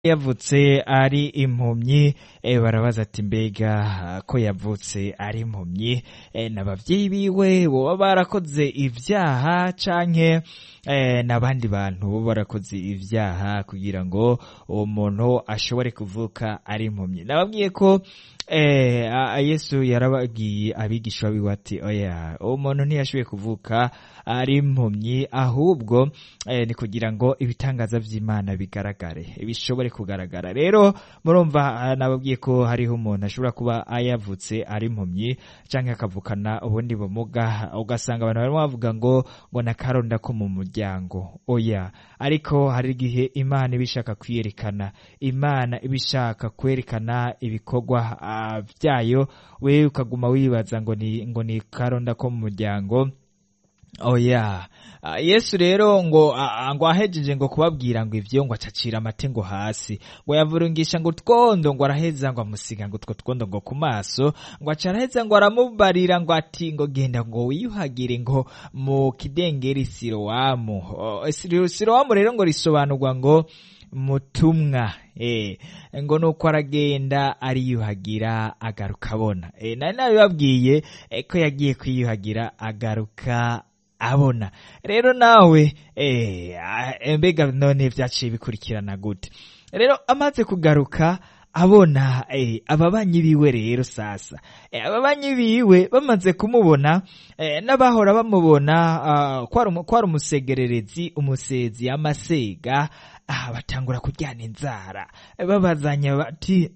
yavutse ari impumyi eh, barabaza ati mbega ko yavutse ari impumyi eh, n'abavyeyi biwe boba barakoze ivyaha canke eh, n'abandi bantu bo barakoze ivyaha kugira ngo uwo muntu ashobore kuvuka ari impumyi nababwiye ko eh, a- yesu yarababwiye abigishwa biwe ati oya uwo muntu ntiyashoboye kuvuka ari impumyi ahubwo eh, ni kugira ngo ibitangaza vy'imana bigaragare bishobore kugaragara rero murumva ah, nababwiye ko hariho umuntu ashobora kuba ayavutse ari impumyi canke akavukana ubundi bumuga ugasanga abantu barimo bavuga ngo ngo nakaronda ko mu muryango oya ariko hari igihe imana iba ishaka kwiyerekana imana iba ishaka kwerekana ibikorwa ah, vyayo wewe ukaguma wibaza ngo ni ngo ni karonda ko mu muryango oya Ah, yesu rero ngo ah, ngo ahejeje ngo kubabwira ngo ivyo ngo acacira amate ngo hasi ngo yavurungisha ngo utwondo ngo araheza ngo amusiga ngo utwo twondo ngo ku maso ngo aca araheza ngo aramubarira ngo ati ngo genda ngo wiyuhagire ngo mu kidengeri sirowamu Oh, Siro- sirowamu rero ngo risobanurwa ngo mutumwa eh ngo nuko aragenda ariyuhagira agaruka abona eh nari nabibabwiye eh, ko yagiye kwiyuhagira agaruka abona rero nawe eh ah, mbega none vyaciye bikurikirana gute rero amaze kugaruka abona eh, ababanyi biwe rero sasa eh, ababanyi biwe bamaze kumubona eh, n'abahora bamubona ah, kwari umu- kwari umusegererezi umusezi amasega ah, batangura kuryana inzara eh, babazanya bati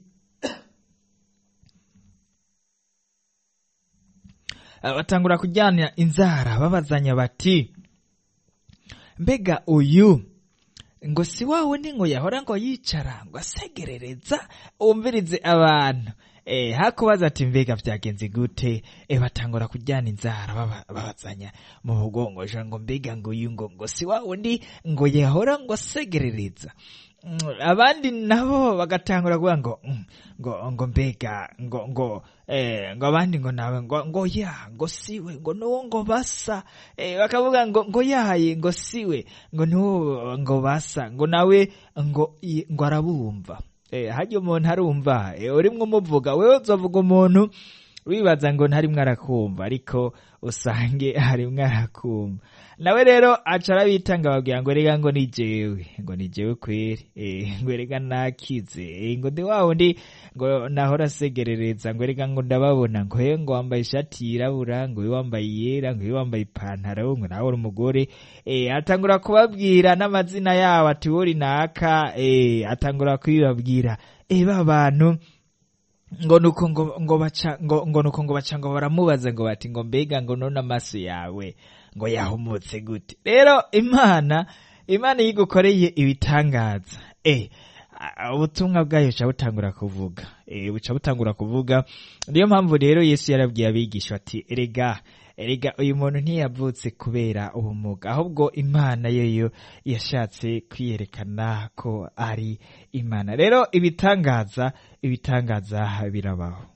Ah, batangura kujyana inzara babazanya bati mbega uyu ngo si wa wundi ngo yahora ngo yicara ngo asegerereza wumvirize abantu eh hakubaza ati mbega vyagenze gute eh batangura kujyana inzara baba- babazanya mu mugongo ja ngo mbega ngo uyu ngo ngo si wa wundi ngo yahora ngo asegerereza Mm, abandi nabo bagatangura kuvuga ngo mm, ngo ngo mbega ngo ngo eh ngo abandi ngo nawe ngo ngo ya ngo siwe ngo nuwo ngo basa eh bakavuga ngo ngo yaye ngo siwe ngo nuwo ngo basa ngo nawe ngo i- ngo arabumva eh hajya umuntu arumva eh urimwo umuvuga wewe uzovuga umuntu wibaza ngo ntarimwo arakumva ariko usange harimwo arakumva nawe rero aca arabitanga babwira ngo rega ngo ni jewe ngo ni jewe kweri eh, ngo rega nakize eh, ngo ndi wa wundi ngo nahora asegerereza ngo rega ngo ndababona ngo he ngo wambaye ishati yirabura ngo we wambaye iyera ngo we wambaye ipantaro ngo nawe uri umugore eh, atangura kubabwira n'amazina yabo ati wori naka eh, atangura kubibabwira eh, ba bantu ngo nuko ngo ngo baca ngo ngo nuko ngo baca ngo baramubaza ngo bati ngo mbega ngo none amaso yawe ngo yahumutse gute rero imana imana iyo igukoreye ibitangaza eh a- ubutumwa bwayo buca butangura kuvuga eh buca butangura kuvuga niyo mpamvu rero yesu yarabwiye abigisha ati erega erega uyu muntu ntiyavutse kubera ubumuga ahubwo imana yoyo yashatse kwiyerekana ko ari imana rero ibitangaza ibitangaza birabaho